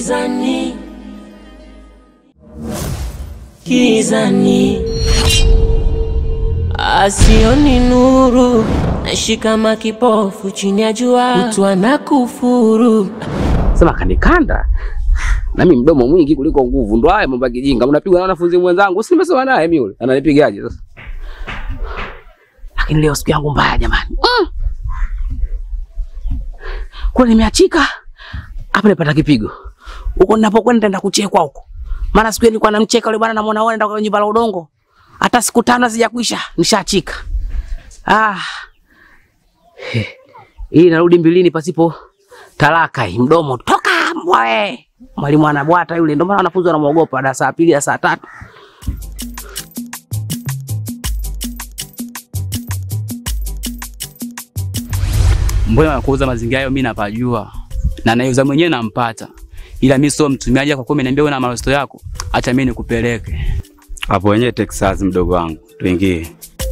Gizani, gizani, asioni nuru, naishi kama kipofu chini ya jua, kutwa na kufuru. Sema kanikanda nami mdomo mwingi kuliko nguvu, ndo haya mambo ya kijinga. Unapigwa na wanafunzi mwenzangu, si nimesema naye mimi yule ananipigaje sasa? Lakini leo siku yangu mbaya jamani, mm. Kule nimeachika hapa, nipata kipigo huko ninapokwenda, nitaenda kuchekwa huko, maana siku ile nilikuwa namcheka yule bwana, namuona wewe nenda kwa nyumba la udongo, hata siku tano hazijakwisha nishaachika. Ah, He. hii narudi mbilini pasipo talaka, hii mdomo toka mbwe. Mwalimu anabwata yule, ndio maana wanafunzi wanamuogopa darasa la pili, darasa la tatu. Mbona nakuuza mazingira hayo, mimi napajua na naiuza mwenyewe nampata, ila mimi sio mtumiaji. Kwa kuwa umeniambia una marosto yako, acha mimi nikupeleke Hapo wenyewe Texas, mdogo wangu, tuingie.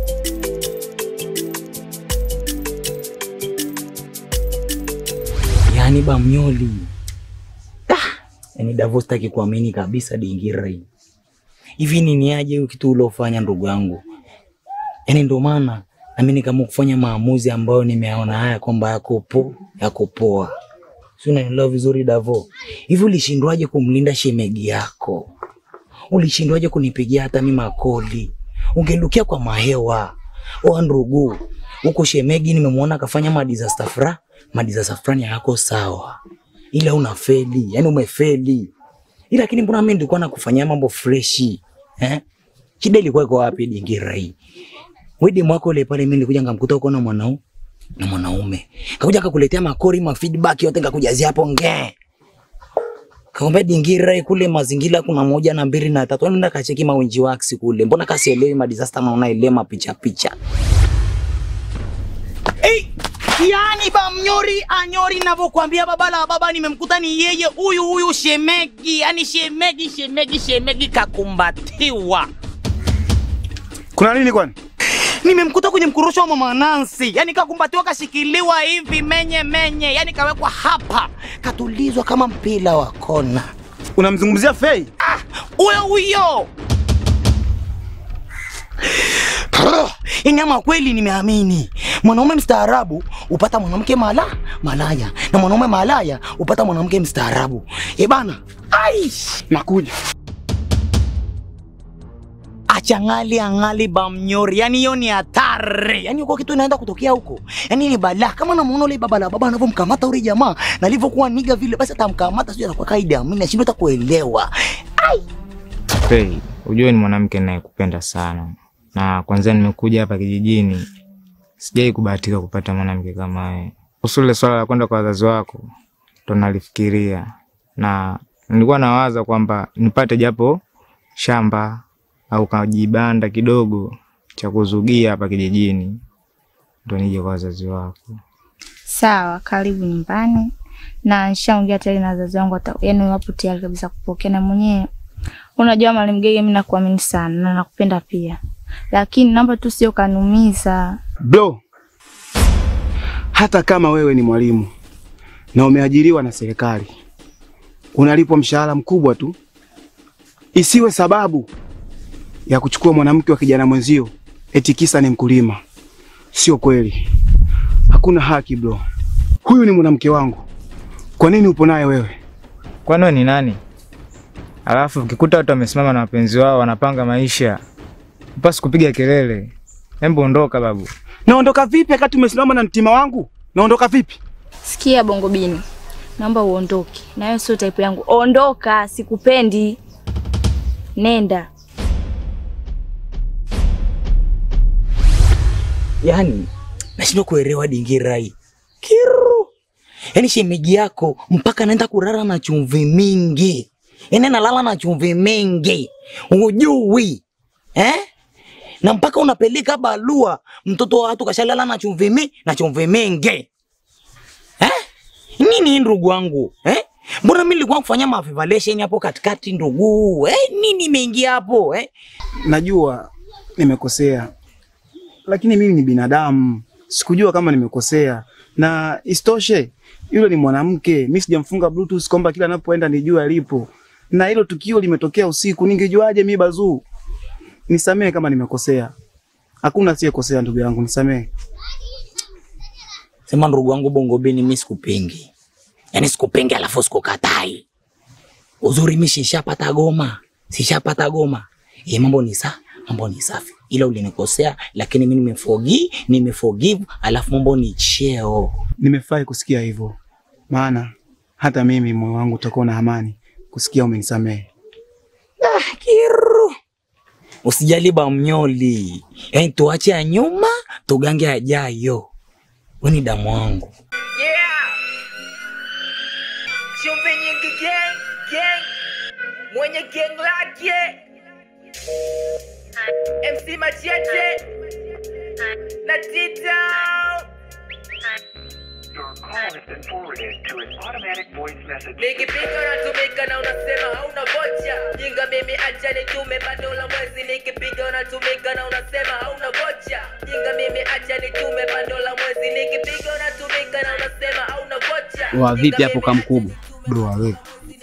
Yaani Bamnyoli. Ah, yaani Davo sitaki kuamini kabisa Dingira hii. Hivi nini aje hiyo kitu uliofanya ndugu yangu? Yaani ndio maana na mimi nikaamua kufanya maamuzi ambayo nimeona haya kwamba yako po, yako poa. Si unanielewa vizuri Davo? Hivi ulishindwaje kumlinda shemegi yako? Ulishindwaje kunipigia hata mimi makoli? Ungelukia kwa mahewa. Oa ndugu, huko shemegi nimemwona akafanya madisaster fra, madisaster fulani hayako sawa. Ila una feli, yani umefeli. Ila lakini mbona mimi nilikuwa nakufanyia mambo freshi? Eh? Shida ilikuwa iko wapi Dingira hii? Wedi mwako ile pale mimi nilikuja ngamkuta uko na mwanau na mwanaume. Kakuja akakuletea makori ma feedback yote ngakujazia hapo nge. Kaomba Dingira kule mazingira kuna moja na mbili na tatu. Nenda kacheki mawinji wax kule. Mbona kasielewi ma disaster na unaelema picha picha. Hey, yani Bamnyori anyori navyokwambia baba la baba nimemkuta ni yeye huyu huyu shemegi, yani shemegi shemegi shemegi kakumbatiwa. Kuna nini kwani? Nimemkuta kwenye mkurusho wa mama Nancy, yani kakumbatiwa, kashikiliwa hivi menye menye, yani kawekwa hapa, katulizwa kama mpira wa kona. Unamzungumzia Fei? Huyo huyo Yani ama kweli nimeamini mwanaume mstaarabu upata mwanamke mala malaya na mwanaume malaya upata mwanamke mstaarabu. Eh bana, ai Nakuja. achangali angali bamnyori, yani hiyo ni hatari, yani uko kitu inaenda kutokea huko, yani ni balaa. Kama namuona ule baba la baba anavyomkamata ule jamaa na alivyokuwa niga vile, basi atamkamata, sio atakuwa kaida. Mimi nashindwa hata kuelewa. Fei, ujue ni mwanamke ninayekupenda sana, na kwanza nimekuja hapa kijijini, sijai kubahatika kupata mwanamke kama wewe. Kuhusu ile swala la kwenda kwa wazazi wako, ndo nalifikiria na nilikuwa nawaza kwamba nipate japo shamba au kajibanda kidogo cha kuzugia hapa kijijini, ndo nije kwa wazazi wako. Sawa, karibu nyumbani na nishaongea tayari na wazazi wangu, wata- yaani wapo tayari kabisa kupokea. Na mwenyewe unajua Mwalimu Gege, mimi nakuamini sana na nakupenda pia, lakini naomba tu sio kanumiza. Bro, hata kama wewe ni mwalimu na umeajiriwa na serikali, unalipwa mshahara mkubwa tu, isiwe sababu ya kuchukua mwanamke wa kijana mwenzio eti kisa ni mkulima. Sio kweli, hakuna haki bro. Huyu ni mwanamke wangu, kwa nini upo naye wewe? Kwani wewe ni nani? Alafu ukikuta watu wamesimama na wapenzi wao wanapanga maisha, upasi kupiga kelele. Hebu ondoka babu. Naondoka vipi wakati umesimama na mtima wangu? Naondoka vipi? Sikia Bongo Bini, naomba uondoke, na wewe sio type yangu. Ondoka, sikupendi. Nenda. yani nashindwa kuelewa Dingira hii kiru. Yani shemeji yako mpaka naenda kulala na chumvi mingi, yani nalala na chumvi mingi, ujui eh? na mpaka unapeleka barua mtoto wa watu kashalala na chumvi mi na chumvi mingi eh? Nini ndugu wangu eh? Mbona mimi nilikuwa kufanya mavivalation hapo katikati ndugu eh? Nini imeingia hapo eh? Najua nimekosea, lakini mimi ni binadamu. sikujua kama nimekosea, na isitoshe yule ni mwanamke, mi sijamfunga bluetooth kwamba kila anapoenda nijue alipo, na hilo tukio limetokea usiku, ningejuaje mi Bazuu? Nisamehe kama nimekosea, hakuna asiyekosea ndugu yangu, nisamehe. Sema ndugu wangu Bongo Bini, mimi sikupingi, yaani sikupingi alafu sikukatai. Uzuri mimi sishapata goma, sishapata goma. Eh, mambo ni sa, mambo ni safi, ila ulinikosea, lakini mimi nimeforgive, nimeforgive, alafu mambo ni cheo. Nimefurahi kusikia hivyo, maana hata mimi moyo wangu utakuwa na amani kusikia umenisamehe. Kiru. Usijali ba mnyoli, yaani tuache ya nyuma tugange ajayo. Wewe ni damu wangu. Yeah. Chumvi nyingi gang, gang. Mwenye gang lake. MC Machete. Na Tito. Nikipiga unatumika na unasema hauna vocha. Jinga mimi acha nitume bando la mwezi. Nikipiga unatumika na unasema hauna vocha. Jinga mimi acha nitume bando la mwezi. Nikipiga unatumika na unasema hauna vocha. Wa vipi hapo kamkubwa? Bro, wewe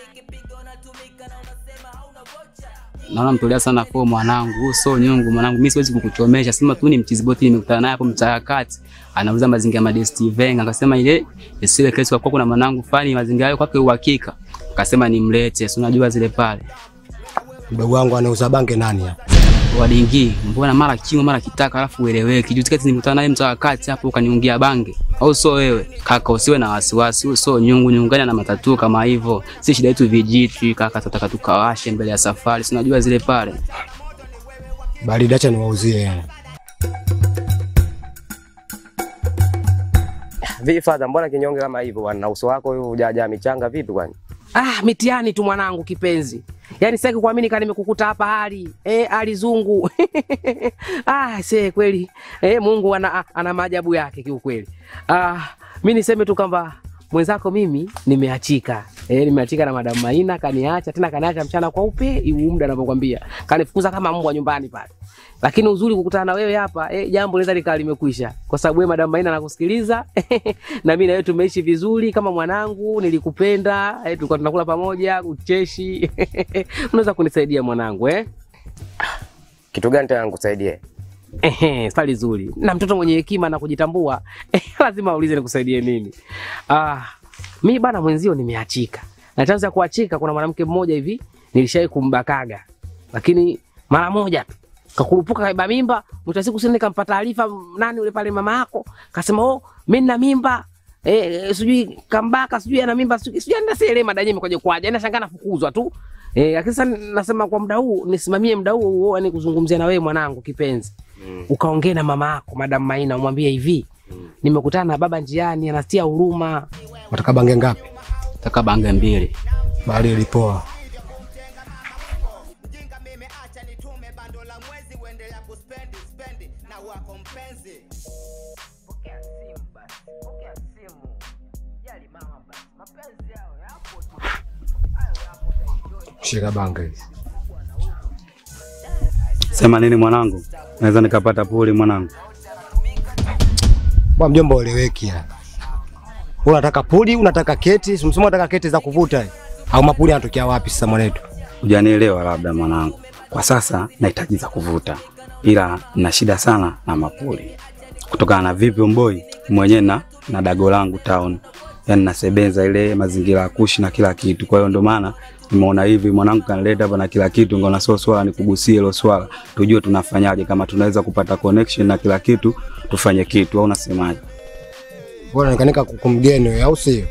Naona mtolea sana fo mwanangu, huu sio nyungu mwanangu, mimi siwezi kukuchomesha. Sema tu ni mchiziboti, nimekutana naye hapo mtaa kati, anauza mazingira ya Modesty Venga, akasema ile isiwe kesi kwa kuwa kuna mwanangu fani mazingira hayo kwake uhakika, akasema nimlete, si unajua zile pale mdogo wangu anauza bange nani hapa? wadingi, mbona mara kingo mara kitaka, alafu ueleweki. Juzi kati nimekutana naye mtaa kati hapo, ukaniungia bange, au sio wewe kaka? Usiwe na wasiwasi, huyo sio nyungu, nyunganya na matatu kama hivyo, si shida yetu vijiti kaka, tutaka tukawashe mbele ya safari, si unajua zile pale Baridi, acha niwauzie. Vipi fadha, mbona kinyonge kama hivyo bwana? Na uso wako huu hujajaa michanga vipi kwani? Ah, mitihani tu mwanangu kipenzi. Yaani sitaki kuamini kama nimekukuta hapa hali. Eh, hali zungu. ah, see kweli. Eh, Mungu ana, ana maajabu yake kiukweli. Ah, mimi niseme tu kwamba mwenzako mimi nimeachika. Eh, nimeachika na Madam Maina kaniacha tena kaniacha mchana kwa upe, huu muda ninavyokuambia. Kanifukuza kama mbwa nyumbani pale. Lakini uzuri kukutana na wewe hapa, eh, jambo linaweza likawa limekwisha. Kwa sababu wewe Madam Maina anakusikiliza na mimi na wewe tumeishi vizuri kama mwanangu, nilikupenda, eh, tulikuwa tunakula pamoja, ucheshi. Unaweza kunisaidia mwanangu eh? Kitu gani tena nikusaidie? Ehe, swali zuri. Na mtoto mwenye hekima na kujitambua eh, lazima aulize nikusaidie nini. Ah, mimi bana mwenzio nimeachika. Na chanzo ya kuachika kuna mwanamke mmoja hivi nilishawahi kumbakaga. Lakini mara moja tu kakurupuka kaiba mimba, mwisho wa siku sasa nikampa taarifa nani yule pale mama yako, kasema oh, mimi nina mimba. Eh, eh, sijui kambaka, sijui ana mimba, sijui sijui ana sele madanye imekuja kwaje. Yaani nashangaa nafukuzwa tu. Eh, lakini sasa nasema kwa muda huu nisimamie muda huu huo yani kuzungumzia na wewe mwanangu kipenzi mm. ukaongee na mama yako Madam Maina umwambie hivi mm. nimekutana na baba njiani anatia huruma. Wataka bange ngapi? Taka bange mbili. Bali ilipoa. Shika bange hizi. Sema nini mwanangu? Naweza nikapata puli mwanangu? Bwa mjomba ueleweki ya. Unataka puli, unataka keti, simsema unataka keti za kuvuta. eh? Au mapuli yanatokea wapi sasa mwanetu? Hujanielewa labda mwanangu. Kwa sasa nahitaji za kuvuta, ila nina shida sana na mapuli. Kutokana na vipi mboi mwenyewe na na dago langu town, yani nasebenza ile mazingira ya kushi na kila kitu. Kwa hiyo ndo maana nimeona hivi mwanangu kanileta hapa na kila kitu, ngona sio swala nikugusie hilo swala, tujue tunafanyaje, kama tunaweza kupata connection na kila kitu, tufanye kitu, au unasemaje? Bora nikanika kumgeni wewe au sio?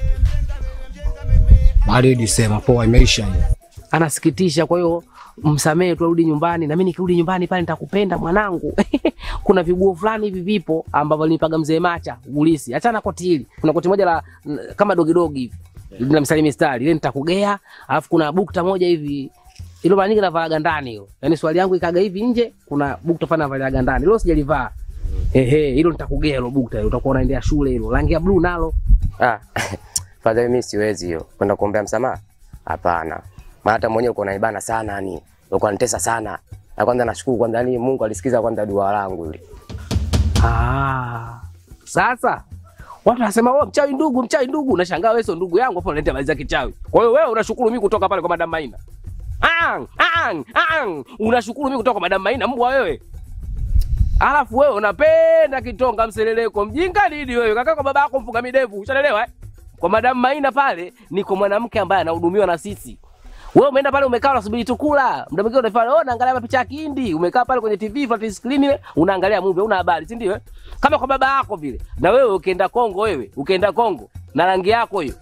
Baridi sema poa imeisha hii. Anasikitisha, kwa hiyo msamehe tu, arudi nyumbani na mimi nikirudi nyumbani pale nitakupenda mwanangu. Kuna viguo fulani hivi vipo ambavyo alinipaga mzee Macha ulisi. Achana koti hili. Kuna koti moja la n- kama dogi dogi hivi. Lina mstari mistari. Ile nitakugea, alafu kuna bukta moja hivi ilo mara nyingi navaaga ndani hiyo. Yaani swali yangu ikaga hivi nje, kuna bukta fulani navaaga ndani. Hilo sijalivaa. Ehe, hilo nitakugea hilo bukta hilo. Utakuwa unaendea shule hilo. Rangi ya blue nalo. Ah, fadha mimi siwezi hiyo. Kwenda kuombea msamaha? Hapana. Maana hata mwenyewe uko naibana sana yani. Uko unanitesa sana. Na kwanza nashukuru kwanza yani Mungu alisikiza kwanza dua langu ile. Ah. Sasa watu wanasema wewe mchawi ndugu, mchawi ndugu. Unashangaa wewe sio ndugu yangu, afu unaleta habari za kichawi. Kwa hiyo wewe unashukuru mimi kutoka pale kwa Madam Maina. Ang, ang, ang. Unashukuru mimi kutoka kwa Madam Maina mbwa wewe. Alafu wewe unapenda kitonga mseleleko. Mjinga nini wewe? Kaka kwa baba yako mfuga midevu. Ushaelewa eh? Kwa Madam Maina pale ni kwa mwanamke ambaye anahudumiwa na sisi. Wewe umeenda pale umekaa unasubiri tu kula. Muda mwingine unafanya oh, naangalia mapicha ya Kihindi. Umekaa pale kwenye TV flat screen ile unaangalia movie, una habari, si ndio? eh? Kama kwa baba yako vile. Na wewe ukienda Kongo wewe, ukienda Kongo na rangi yako hiyo.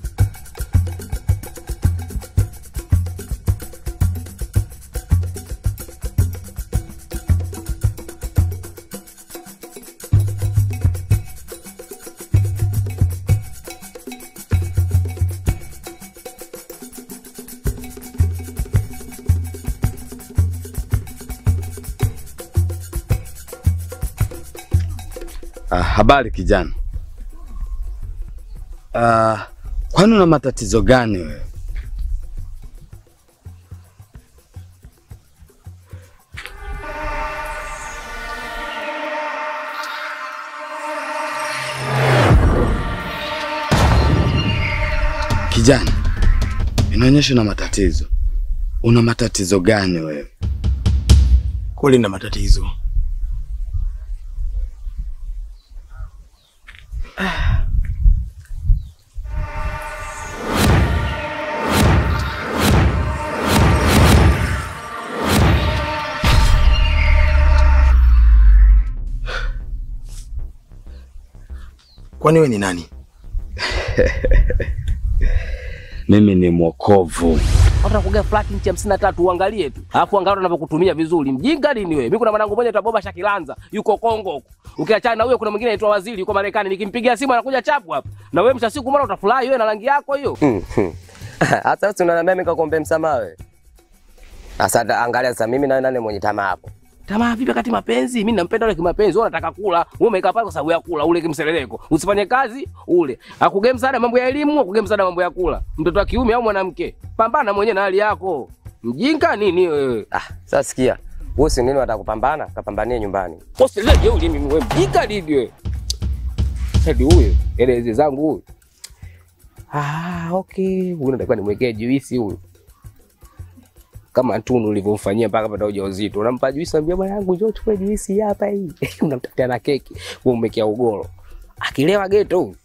Ah, habari kijana. Ah, kwani una matatizo gani wewe? Kijana, inaonyesha una matatizo. Una matatizo gani wewe? Kweli na matatizo. Kwani wewe ni nani? Mimi ni mwokovu. Watu nakuga flat inchi hamsini na tatu uangalie tu. Alafu angalia unavyokutumia vizuri. Mjinga nini wewe? Mimi kuna mwanangu mmoja anaitwa Boba Shakilanza, yuko Kongo huko. Ukiachana na huyo kuna mwingine anaitwa Waziri yuko Marekani. Nikimpigia simu anakuja chapu hapa. Na wewe msha siku mbona utafurahi wewe na rangi yako hiyo? Hata wewe unaniambia mimi nikakuombe msamaha wewe. Sasa angalia sasa mimi na nani mwenye tamaa hapo. Tamaa vipi wakati mapenzi? Mimi nampenda yule kimapenzi, wewe unataka kula. Wewe umekaa pale kwa sababu ya kula, ule kimseleleko. Usifanye kazi, ule. Akugee msaada mambo ya elimu, akugee msaada mambo ya kula. Mtoto wa kiume au mwanamke. Pambana mwenyewe na hali yako. Mjinga nini wewe? Ah, sasa sikia. Wewe si nini unataka kupambana? Kapambanie nyumbani. Usileje ulimi wewe. Mjinga nini wewe? Hadi huyo, eleze zangu huyo. Ah, okay. Huyu natakiwa nimwekee juisi huyu. Kama Tunu ulivyomfanyia mpaka pata ujauzito. Unampa juisi, ambia bwana yangu njoo chukue juisi hapa hii. Unamtafutia na keki, wewe umekea ugoro. Akilewa geto huyu.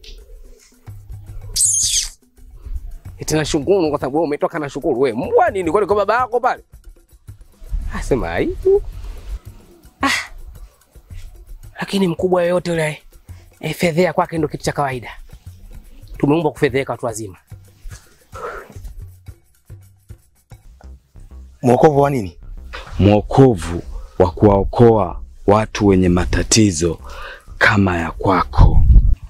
Eti nashukuru kwa sababu wewe umetoka na shukuru. Wewe mbwa nini kwani kwa baba yako pale? Asema aibu. Ah. Lakini mkubwa yoyote yule eh, fedhea kwake ndo kitu cha kawaida. Tumeumbwa kufedheka watu wazima. Mwokovu wa nini? Mwokovu wa kuwaokoa watu wenye matatizo kama ya kwako.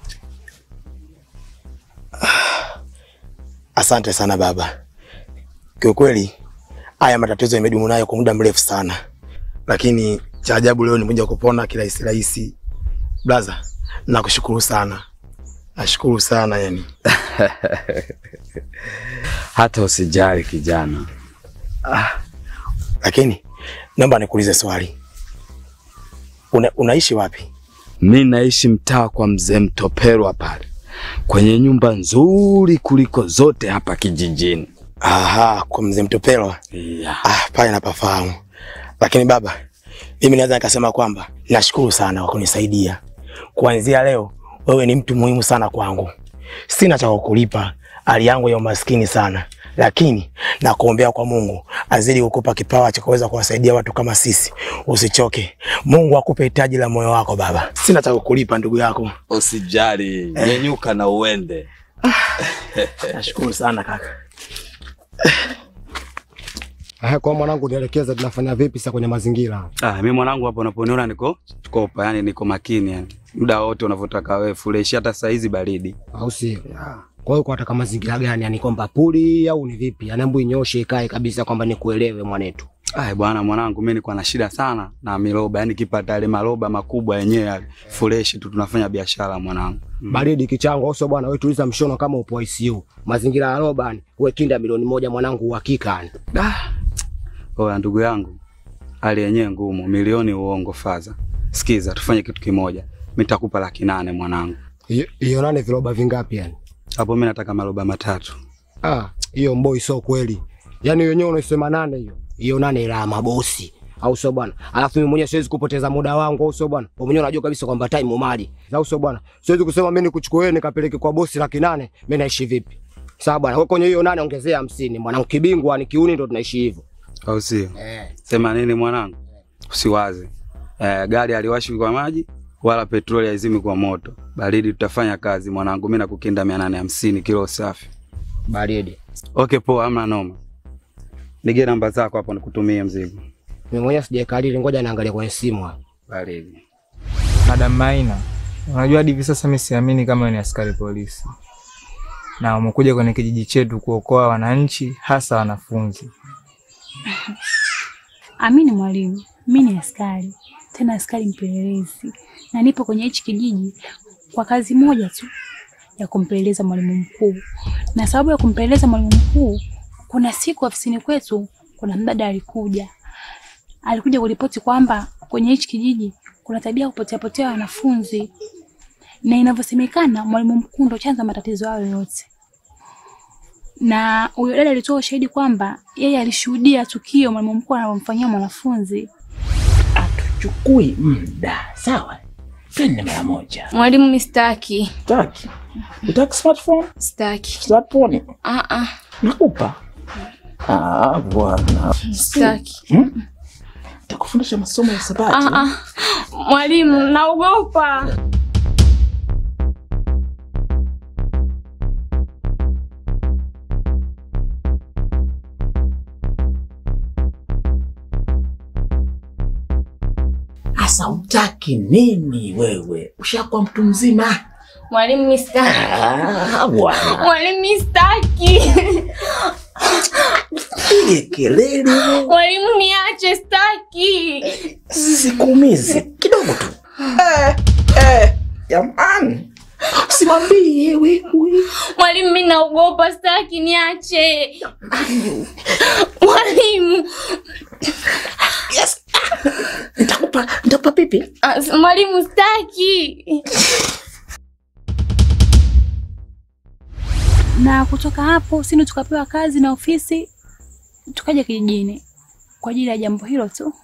Asante sana baba. Kiukweli haya matatizo yamedumu nayo kwa muda mrefu sana, lakini cha ajabu leo nimekuja kupona kirahisi rahisi. Blaza, nakushukuru sana, nashukuru sana yani. Hata usijali kijana. Lakini naomba nikuulize swali, Una, unaishi wapi? Mi naishi mtaa kwa mzee Mtoperwa pale kwenye nyumba nzuri kuliko zote hapa kijijini. Aha, kwa mzee Mtopelwa. Yeah. Ah, pale napafahamu. Lakini baba, mimi naweza nikasema kwamba nashukuru sana kwa kunisaidia. Kuanzia leo wewe ni mtu muhimu sana kwangu. Sina cha kukulipa, hali yangu ya umaskini sana, lakini nakuombea kwa Mungu azidi kukupa kipawa cha kuweza kuwasaidia watu kama sisi. Usichoke, Mungu akupe hitaji la moyo wako baba. Sina cha kukulipa ndugu yako. Usijali, nyenyuka na uende. Nashukuru sana kaka. Eh, kwa mwanangu nielekeze tunafanya vipi sasa kwenye mazingira? Ah, mimi mwanangu hapa unaponiona niko kopa, yani niko makini yani. Muda wote unavyotaka wewe fresh hata saa hizi baridi. Au sio? Kwa hiyo unataka mazingira gani? Yani kwamba puli au ni vipi? Yani hebu inyoshe ikae kabisa kwamba nikuelewe mwanetu. Ai bwana mwanangu, mimi nilikuwa na shida sana na miloba, yani kipata yale maloba makubwa yenyewe yale fresh tu tunafanya biashara mwanangu. Mm. Baridi kichango au sio bwana? Wewe tuliza mshono kama upo ICU. Mazingira ya roba ni wewe kinda milioni moja mwanangu uhakika yani. Ah. Oya ndugu yangu, hali yenyewe ngumu, milioni uongo faza. Sikiza, tufanye kitu kimoja. nitakupa laki nane mwanangu. Hiyo- Hiyo nane viroba vingapi yani? Hapo mimi nataka maroba matatu. Ah, hiyo mboi sio kweli. Yaani wenyewe unaisema nane hiyo. Hiyo nane ila ya mabosi. Au sio bwana? Alafu mimi mwenyewe siwezi kupoteza muda wangu, au sio bwana? Wewe mwenyewe unajua kabisa kwamba time mali. Au sio bwana? Siwezi kusema mimi nikuchukue wewe nikapeleke kwa bosi laki nane, mimi naishi vipi? Sawa bwana, wewe kwenye hiyo nane ongezea hamsini. Mwanangu kibingwa ni kiuni ndo tunaishi hivyo. Au sio? Eh. Sema nini mwanangu? Usiwaze. Eh, gari aliwashi kwa maji wala petroli haizimi kwa moto. Baridi tutafanya kazi mwanangu, mimi nakukinda 850 kilo safi. Baridi. Okay, poa, hamna noma. Nige namba zako hapo nikutumie mzigo. Mimi mwenyewe sijaikalili, ngoja niangalie kwenye simu hapa. Baridi. Madam Maina, unajua hadi hivi sasa mimi siamini kama wewe ni askari polisi na umekuja kwenye kijiji chetu kuokoa wananchi, hasa wanafunzi. Amini mwalimu, mi ni askari, tena askari mpelelezi, na nipo kwenye hichi kijiji kwa kazi moja tu ya kumpeleleza mwalimu mkuu. Na sababu ya kumpeleleza mwalimu mkuu, kuna siku ofisini kwetu kuna mdada alikuja, alikuja kuripoti kwamba kwenye hichi kijiji kuna tabia ya kupotea potea wanafunzi, na inavyosemekana mwalimu mkuu ndo chanzo matatizo hayo yote na huyo dada alitoa ushahidi kwamba yeye alishuhudia tukio mwalimu mkuu anavyomfanyia mwanafunzi. Chukui muda sawa, twende mara moja. Mwalimu, mi sitaki. Taki utaki smartphone? Sitaki. Smartphone Ah ah, nakupa. Ah, bwana sitaki. Hmm? Takufundisha masomo ya sabati. Ah ah. Mwalimu, naogopa. Asa utaki nini wewe? Ushakuwa mtu mzima. Mwalimu, mi sitaki. Ah, bwana Mwalimu, mi sitaki. pige kelele, Mwalimu, niache, sitaki. sikuumize kidogo tu. Eh, eh, jamani, usimwambie wewe. Mwalimu, mi naogopa, sitaki, niache. Mwalimu, Yes. Nitakupa nitakupa pipi. ah, s- mwalimu, sitaki. Na kutoka hapo sini tukapewa kazi na ofisi, tukaja kijijini kwa ajili ya jambo hilo tu.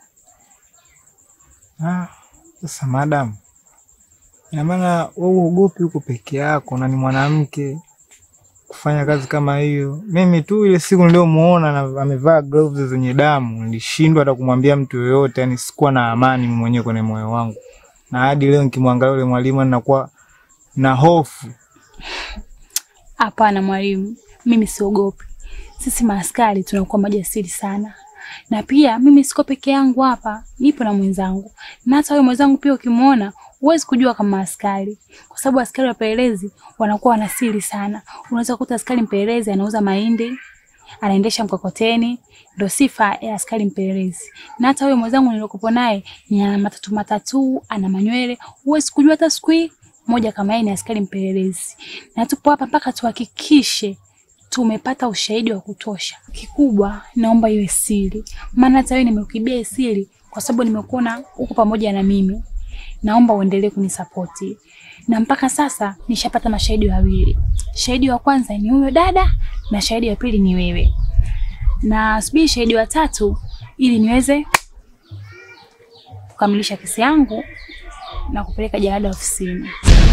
Ah, sasa madam, ina maana wewe uogopi huko peke yako na ni mwanamke kufanya kazi kama hiyo. Mimi tu ile siku niliyomuona na amevaa gloves zenye damu, nilishindwa hata kumwambia mtu yoyote, yani sikuwa na amani mimi mwenyewe kwenye moyo wangu, na hadi leo nikimwangalia yule mwalimu ninakuwa na hofu. Hapana mwalimu, mimi siogopi. Sisi maaskari tunakuwa majasiri sana, na pia mimi siko peke yangu hapa, nipo na mwenzangu, na hata wewe mwenzangu pia ukimwona huwezi kujua kama askari, kwa sababu askari wapelelezi wanakuwa wana siri sana. Unaweza kukuta askari mpelelezi anauza mahindi, anaendesha mkokoteni, ndo sifa ya askari mpelelezi. Na hata wewe mwenzangu nilikopo naye ni ana matatu matatu, ana manywele, huwezi kujua hata siku hii moja kama yeye ni askari mpelelezi. Na tupo hapa mpaka tuhakikishe tumepata ushahidi wa kutosha. Kikubwa naomba iwe siri, maana hata wewe nimekuibia hii siri kwa sababu nimekuona uko pamoja na mimi. Naomba uendelee kunisapoti, na mpaka sasa nishapata mashahidi wawili. Shahidi wa kwanza ni huyo dada na shahidi wa pili ni wewe, na subiri shahidi wa tatu ili niweze kukamilisha kesi yangu na kupeleka jalada ofisini.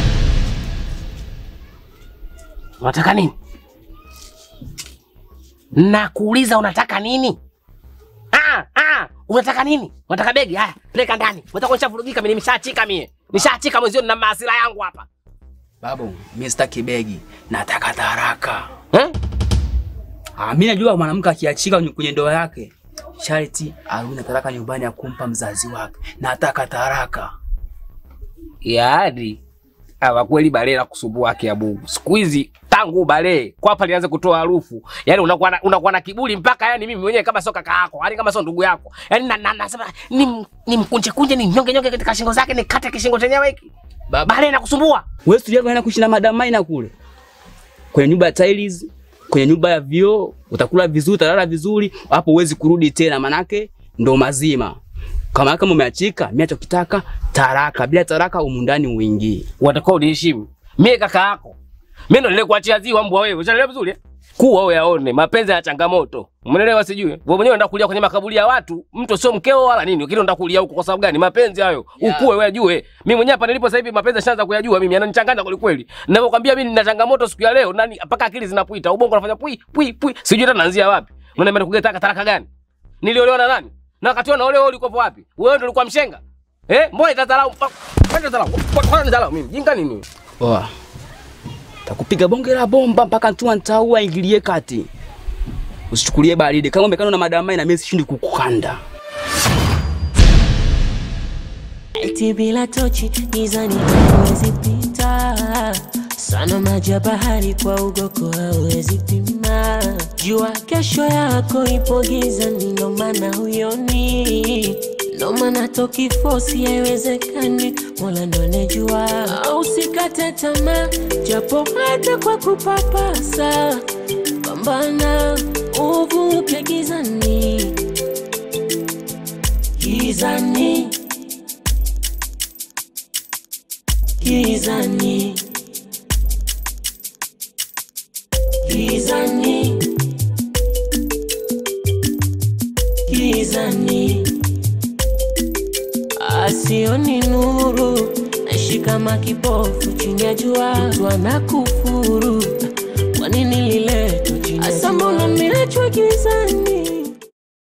Unataka nini? Nakuuliza unataka nini? Ah, ah, unataka nini? Unataka begi? Haya, peleka ndani. Unataka kunishavurugika mimi nimeshaachika mie. Nishachika mwenzio na maasira yangu hapa. Babu, mimi sitaki begi, nataka taraka. Eh? Ah, mimi najua mwanamke akiachika kwenye- kwenye ndoa yake sharti arudi na taraka nyumbani ya kumpa mzazi wake. Nataka taraka. Yaani awa kweli bale la kusumbua haki ya Mungu. Siku hizi tangu bale kwapa lianze kutoa harufu. Yaani unakuwa na, unakuwa na kiburi mpaka yani mimi mwenyewe kama sio kaka yako, yani kama sio ndugu yako. Yaani na, na, nasema ni nimkunje kunje ni nyonge nyonge katika shingo zake nikate kishingo chenyewe hiki. Bale na kusumbua. Wewe studio yako kuishi na Madam Maina kule. Kwenye nyumba ya tiles, kwenye nyumba ya vioo, utakula vizuri, utalala vizuri, hapo huwezi kurudi tena manake ndo mazima. Kama kama umeachika, mimi nachokitaka taraka, bila taraka humu ndani uingie. Watakuwa uniheshimu. Mimi kaka yako. Mimi ndo nilikuachia ziwa mbwa wewe. Unaelewa vizuri? eh? Kuwa wewe yaone mapenzi ya changamoto. Umeelewa sijui? Wewe mwenyewe unataka kulia kwenye makaburi ya watu, mtu sio mkeo wala nini. Lakini unataka kulia huko kwa sababu gani? Mapenzi hayo. Yeah. Ukue wewe ajue. Mimi mwenyewe hapa nilipo sasa hivi mapenzi yashaanza kuyajua mimi, yananichanganya kweli kweli. Ninavyokuambia mimi nina changamoto siku ya leo, nani mpaka akili zinapuita. Ubongo unafanya pui pui pui. Sijui hata naanzia wapi. Unaenda nikugeta taraka gani? Niliolewa na nani? Na wakati wewe unaolewa ulikuwa wapi? Wewe ndio ulikuwa mshenga? Eh? Mbona itadharau? Mbona itadharau? Mbona nidharau mimi? Jinga nini? Oa. Takupiga bonge la bomba mpaka ntua ntaua ingilie kati. Usichukulie baridi. Kama umekana na madamai na mimi sishindi kukukanda. Eti bila tochi gizani hauwezi pita sana, maji ya bahari kwa ugoko hauwezi pima. Jua kesho yako ipo gizani, ndo maana huyoni, ndo maana toki fosi haiwezekani, Mola ndo anejua. Usikate tamaa, japo hata kwa kupapasa, pambana uvuke gizani, gizani Gizani Gizani Gizani Asioni nuru Naishi kama kipofu chini ya jua Mtu anakufuru Kwa nini liletwa chini ya jua Asa mbona nimeachwa gizani